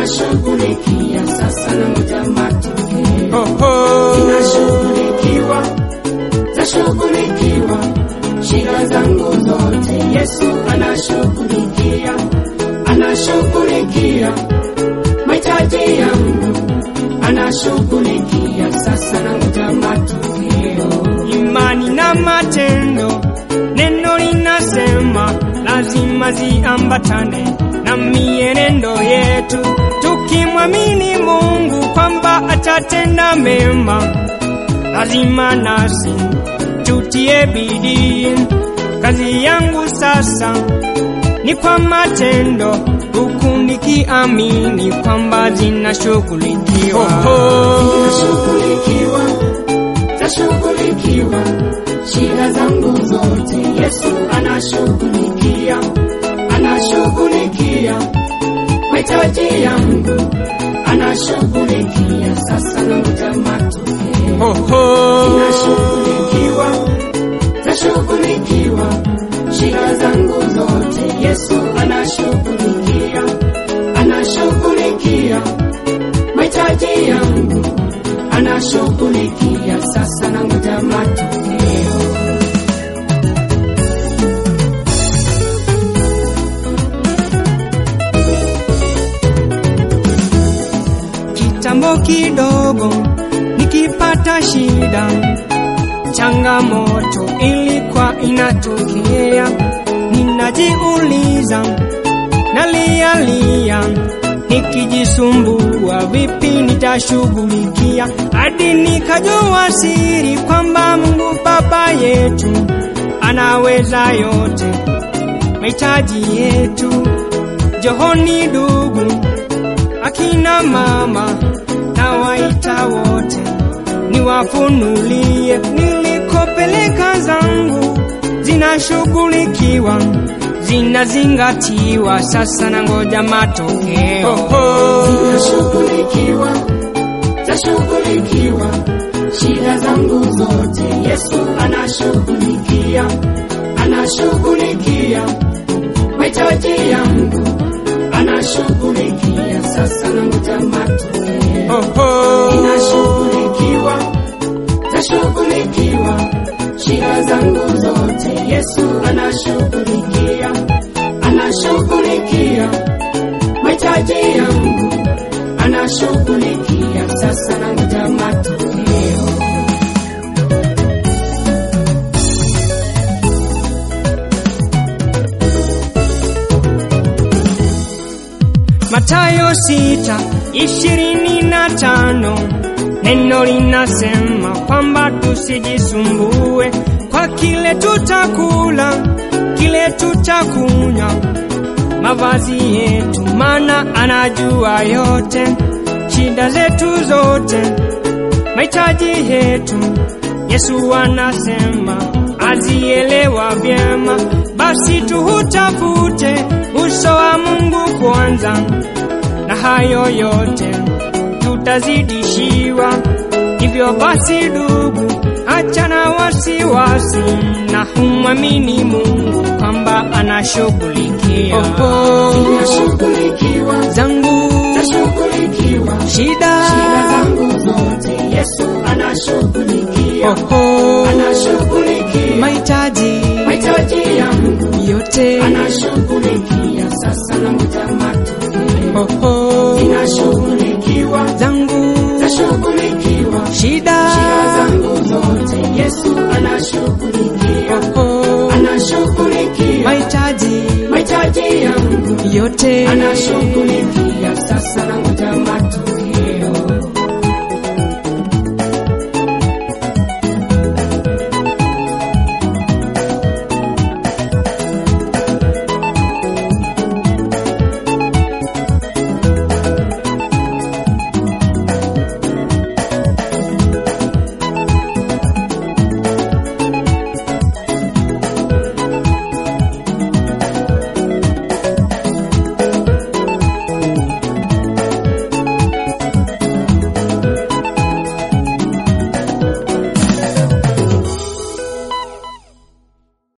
anashughulikia sasa na ngoja matokeo. Oho. Zinashughulikiwa, zashughulikiwa, shida zangu zote Yesu anashughulikia, anashughulikia mahitaji yangu, anashughulikia sasa na ngoja matokeo. imani na matendo. Neno linasema lazima ziambatane na mienendo yetu, tukimwamini Mungu kwamba atatenda mema, lazima nasi tutie bidii. Kazi yangu sasa ni kwa matendo, huku nikiamini kwamba zinashughulikiwa. Zinashughulikiwa, zashughulikiwa, shida zangu zote Yesu anashughulikia, anashughulikia mahitaji yangu, anashughulikia sasa na ngoja matokeo. Oho. Zinashughulikiwa, zashughulikiwa, shida zangu zote Yesu anashughulikia, anashughulikia mahitaji yangu, anashughulikia sasa na ngoja matokeo. Kitambo kidogo nikipata shida, changamoto ilikuwa inatokea, ninajiuliza, nalialia, nikijisumbua, vipi nitashughulikia, hadi nikajua siri kwamba Mungu Baba yetu anaweza yote, mahitaji yetu. Johoni ndugu akina mama na waita wote, niwafunulie nilikopeleka zangu, zinashughulikiwa, zinazingatiwa, sasa na ngoja matokeo. Zinashughulikiwa, zashughulikiwa, shida zangu zote Yesu anashughulikia, anashughulikia mahitaji yangu, anashughulikia sasa na ngoja matokeo. Zinashughulikiwa, zashughulikiwa, shida zangu zote Yesu anashughulikia, anashughulikia mahitaji yangu, anashughulikia sasa na ngoja matokeo. Mathayo sita ishirini na tano neno linasema kwamba tusijisumbue kwa kile tutakula, kile tutakunywa, mavazi yetu, maana anajua yote, shida zetu zote, mahitaji yetu. Yesu anasema azielewa vyema, basi tuhutafute uso wa Mungu kwanza, na hayo yote tutazidishiwa. Hivyo basi, ndugu, achana wasiwasi na humwamini Mungu kwamba anashughulikia Zinashughulikiwa, zangu zashughulikiwa, shida. shida zangu zote Yesu anashughulikia, Oho, anashughulikia mahitaji mahitaji yangu, yote anashughulikia sasa na ngoja matokeo. Oho, Zinashughulikiwa, zangu zashughulikiwa, shida shida zangu zote Yesu anashughulikia, Oho, anashughulikia mahitaji mahitaji yangu, yote anashughulikia